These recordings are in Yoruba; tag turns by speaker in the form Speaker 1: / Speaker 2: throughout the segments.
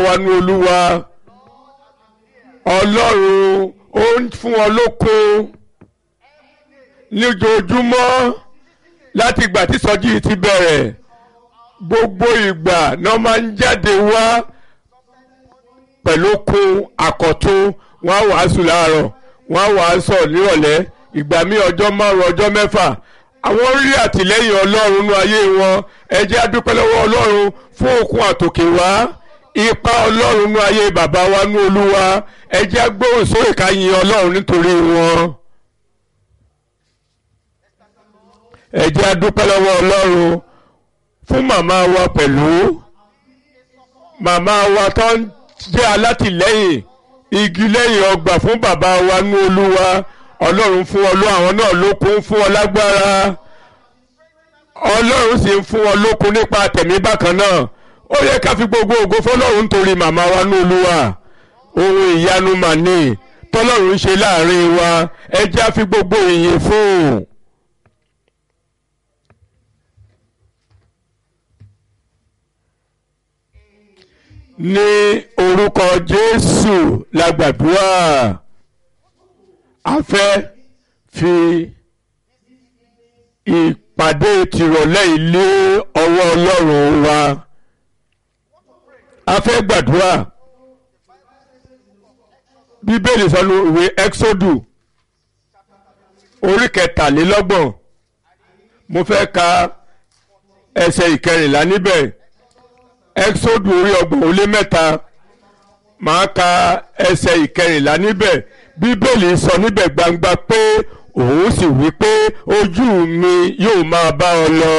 Speaker 1: wa ní olúwa ọlọ́run ó ń fún wọn lókun lójoojúmọ́ láti ìgbà tí sọjí yìí ti bẹ̀rẹ̀ gbogbo ìgbà náà máa ń jáde wá pẹ̀lú okun àkọ́tún wọ́n á wàásù láàárọ̀ wọ́n á wàásù nírọ̀lẹ́ ìgbà míì ọjọ́ márùn ọjọ́ mẹ́fà àwọn rí àtìlẹ́yìn ọlọ́run nínú ayé wọn ẹ jẹ́ á dúpẹ́ lọ́wọ́ ọlọ́run fún okun àtòkè wá ipa ọlọ́run nínú ayé bàbá wa ní olúwa ẹ jẹ́ á gbóhùn sókè ká yin ọlọ́run nítorí wọn. ẹ jẹ́ á dúpẹ́ lọ́wọ́ ọlọ́run fún màmá wa pẹ̀lú màmá wa tó ń jẹ́ alátìlẹ́yìn igi lẹ́yìn ọgbà fún bàbá wa ní olúwa ọlọ́run fún ọ ló àwọn náà lókun fún ọ lágbára ọlọ́run sì ń fún ọ lókun nípa tẹ̀mí bákan náà ó yẹ ká fi gbogbo ògo fọlọ́run nítorí màmá wa ní olúwa ohun ìyanu màní tọ́lọ́run ṣe láàrin wa ẹ jẹ́ á fi gbogbo ìyìn fún un. ní orúkọ jésù la gbàdúrà a fẹ́ fi ìpàdé tìrọ̀lẹ́ ilé ọwọ́ ọlọ́run wa a fẹ́ gbàdúrà bíbélì sọnù ìwé exodus orí kẹtàlélọ́gbọ̀n mo fẹ́ ka ẹsẹ̀ ìkẹrìnlá níbẹ̀ exodus orí ọgbọ̀n ó lé mẹ́ta máa ka ẹsẹ̀ ìkẹrìnlá níbẹ̀ bíbélì sọ níbẹ̀ gbangba pé òun sì wí pé ojú mi yóò máa bá ọ lọ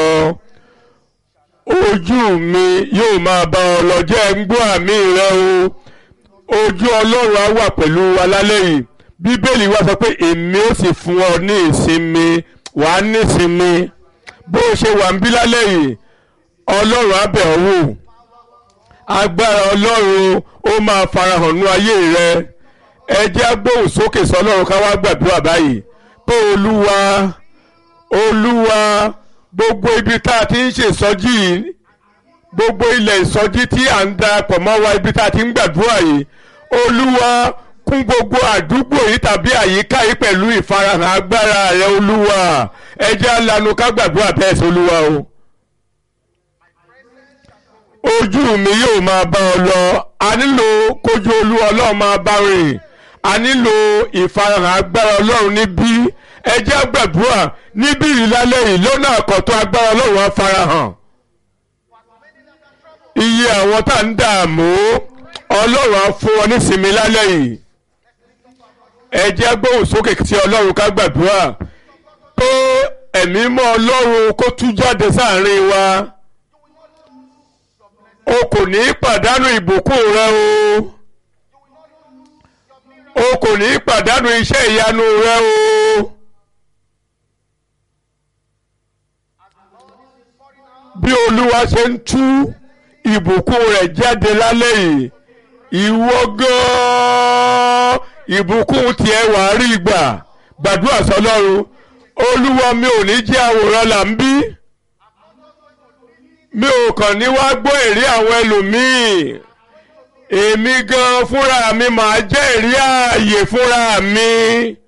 Speaker 1: ojú mi yóò máa bá ọ lọ jẹ́ ń gbọ́ àmì rẹ o ojú ọlọ́run á wà pẹ̀lú wa lálẹ́ yìí bíbélì wa sọ pé èmi ó sì fún ọ ní ìsinmi wàá ní ìsinmi bó o ṣe wà ń bí lálẹ́ yìí ọlọ́run á bẹ̀ ọ́ wò agbára ọlọ́run ó máa farahàn nú ayé rẹ ẹ jẹ́ agbóhùn sókè sọlọ́run ká wá gbàdúrà báyìí pé olúwa olúwa gbogbo ibi tá a ti ń ṣèsọjí yìí gbogbo ilẹ̀ ìsọjí tí à ń darapọ̀ mọ́ wa ibi tá a ti ń gbàdúrà yìí olúwa kún gbogbo àdúgbò yìí tàbí àyíká yìí pẹ̀lú ìfarahàn agbára rẹ olúwa ẹ jẹ́ alanu ká gbàdúrà bẹ́ẹ̀ sí olúwa o ojú mi yóò máa bá ọ lọ a nílò kójú olú ọlọ́run máa bá rìn a nílò ìfarahàn agbára ọlọ́run níbí ẹ jẹ́ gbàdúrà níbí ìlálẹ́ yìí lọ́nà àkọ́tún agbára ọlọ́run á farahàn iye àwọn tá à ń dààmú ọlọ́run á fún wọn nísinmi lálẹ́ yìí ẹ jẹ́ gbóhùn sókè tí ọlọ́run ká gbàdúrà pé ẹ̀mí mọ́ ọlọ́run kó tú jáde sáàrin wa o kò ní pàdánù ìbùkún rẹ o o kò ní pàdánù iṣẹ́ ìyanu rẹ o. bí olúwa ṣe ń tú ìbùkún rẹ̀ jáde lálẹ́ yìí ìwọ gan-an ìbùkún tiẹ̀ wà á rí gbà gbàdúrà sọlọ́run olúwa mi ò ní jẹ́ àwòrán là ń bí mi ò kàn ní wá gbọ́ èrè àwọn ẹlòmíì èmi gan fúnra mi màá jẹ́ èrè ààyè fúnra mi